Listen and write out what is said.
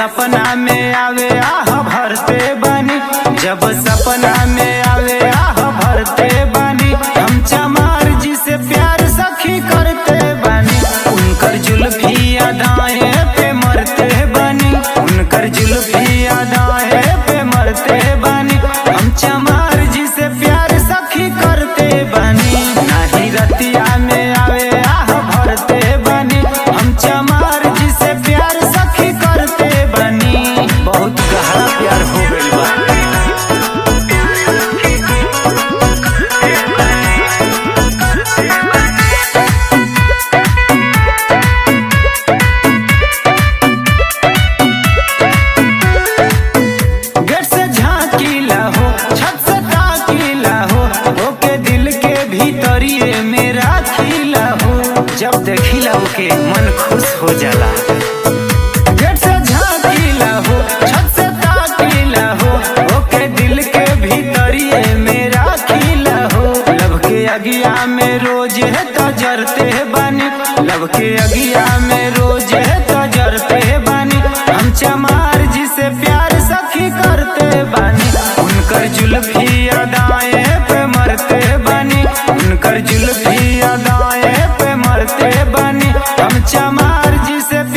सपना में आवे आह भरते बानी जब सपना में आवे आह भरते बानी हम चमार जी से प्यार सखी करते बानी उनकर जुल्फी अदाएं पे मरते बानी उनकर जुल्फी अदाएं पे मरते बानी हम चमार जी से प्यार सखी करते बानी नाही रतिया में आवे आह भरते बानी हम चमार जी से प्यार सखी करते बानी बहुत गहरा प्यार हो गइल बा गेट से झांकीला हो छत से ताकीला हो ओके दिल के भीतरिए में राखीला हो जब देखिला ओके मन खुश हो जाला गेट से झांकीला हो छत से ताकीला हो ओके दिल के भीतरिए में राखीला हो लब के अगिया में रोज है तजरते बानी लब के अगिया में रोज है तजरते बानी हम चमार जी से प्यार सखी करते बानी उनकर जुल्फी अदाएं पे मरते बानी उनकर जुल्फी अदाएं पे मरते बानी हम चमार जी से